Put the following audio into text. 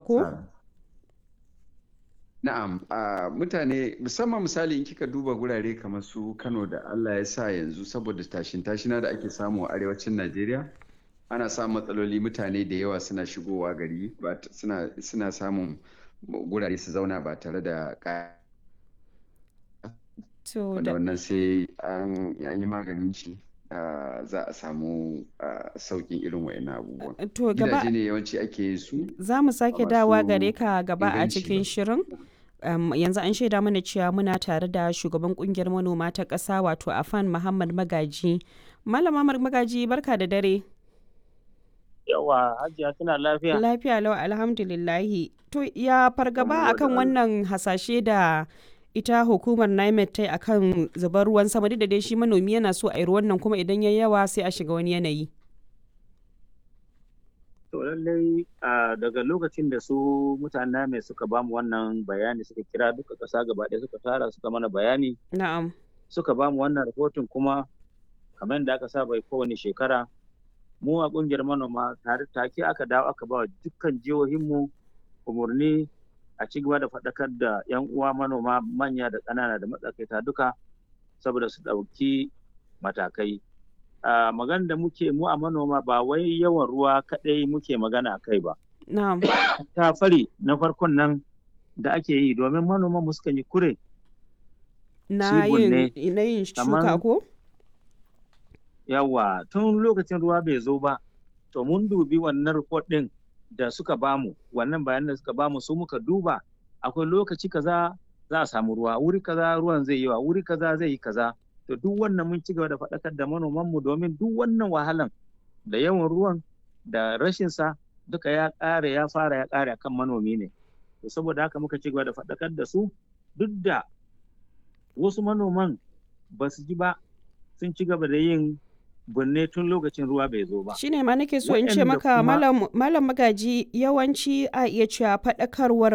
ko? Na'am, a mutane musamman misali in kika duba gurare kamar su Kano da Allah ya sa yanzu saboda tashin tashina da ake samu a arewacin Najeriya ana samun matsaloli mutane da yawa suna shigowa gari ba suna suna samun gurare su zauna ba tare da To wanda da wannan sai an yi maganin shi ah, za a samu ah, sauƙin irin wa'annan abubuwan. to gaba Gidaje ne yawanci ake yin su za mu sake ba dawa masu gare ka gaba a inganci cikin ba. shirin. Um, yanzu an shaida mana cewa muna tare da shugaban kungiyar manoma ta ƙasa wato Afan Muhammad Magaji. Malama Mar- Magaji barka da dare. Yawa, Hajiya kina lafiya? Lafiya lau alhamdulillahi. To ya fargaba Yawwa, akan da wannan hasashe da ita hukumar NIMET ta yi akan zubar ruwan sama duk da dai shi manomi yana so a yi ruwan nan kuma idan ya yawa sai a shiga wani yanayi. To lallai a daga lokacin da su mutanen mai suka bamu wannan bayani suka kira duka ƙasa gaba ɗaya suka tara suka mana bayani Na'am. suka bamu wannan rahoton kuma kamar da aka saba yi kowane shekara mu a ƙungiyar manoma tare take aka dawo aka ba wa dukkan jihohinmu umarni a ci gaba da faɗakar da 'yan uwa manoma manya da ƙanana da matsakaita duka saboda su ɗauki matakai. a magana da muke mu a manoma ba wai yawan ruwa kaɗai muke magana a kai ba. Na'am. Ta fari na farkon nan da ake yi domin manoman mu sukan yi kure Na Cibun yin ne, na yin shuka kaman- ko? yawa tun lokacin ruwa bai zo ba to mun dubi wannan report ɗin da suka bamu wannan bayanan da suka bamu su muka duba akwai lokaci kaza za a samu ruwa wuri kaza ruwan zai yi wa wuri kaza zai yi kaza to duk wannan mun ci gaba da faɗakar da manoman mu domin duk wannan wahalan da yawan ruwan da rashin sa duka ya ƙare ya fara ya ƙare akan manomi ne to saboda haka muka ci gaba da faɗakar da su duk da wasu manoman ba su ji ba sun ci gaba da yin binne tun lokacin ruwa bai zo ba. Shi ne ma nake so in ce Waɗanda maka kuma- malam malam Magaji yawanci a iya cewa faɗakarwar